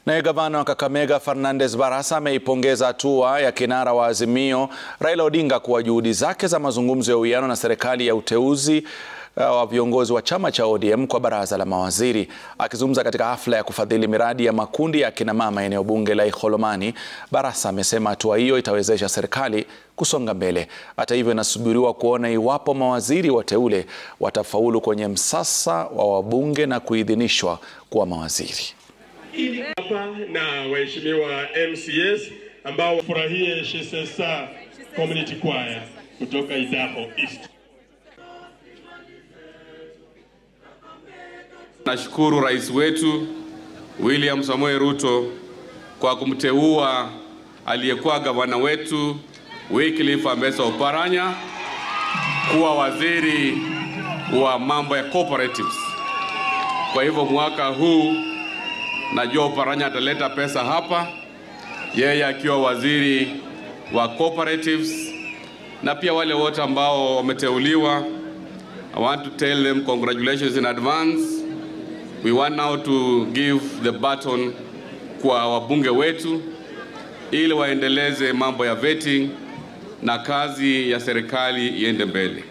Naye gavana wa Kakamega Fernandes Barasa ameipongeza hatua ya kinara wa Azimio Raila Odinga kuwa juhudi zake za mazungumzo ya uwiano na serikali ya uteuzi uh, wa viongozi wa chama cha ODM kwa baraza la mawaziri. Akizungumza katika hafla ya kufadhili miradi ya makundi ya akina mama eneo bunge la Ikholomani, Barasa amesema hatua hiyo itawezesha serikali kusonga mbele. Hata hivyo, inasubiriwa kuona iwapo mawaziri wateule watafaulu kwenye msasa wa wabunge na kuidhinishwa kuwa mawaziri. hapa na waheshimiwa MCS ambao furahie Shisesa Community Choir kutoka Idaho East. Nashukuru rais wetu William Samoei Ruto kwa kumteua aliyekuwa gavana wetu Wycliffe Ambassa Oparanya kuwa waziri wa mambo ya cooperatives. Kwa hivyo mwaka huu najua Oparanya ataleta pesa hapa, yeye akiwa waziri wa cooperatives, na pia wale wote ambao wameteuliwa. I want to tell them congratulations in advance. We want now to give the baton kwa wabunge wetu ili waendeleze mambo ya vetting na kazi ya serikali iende mbele.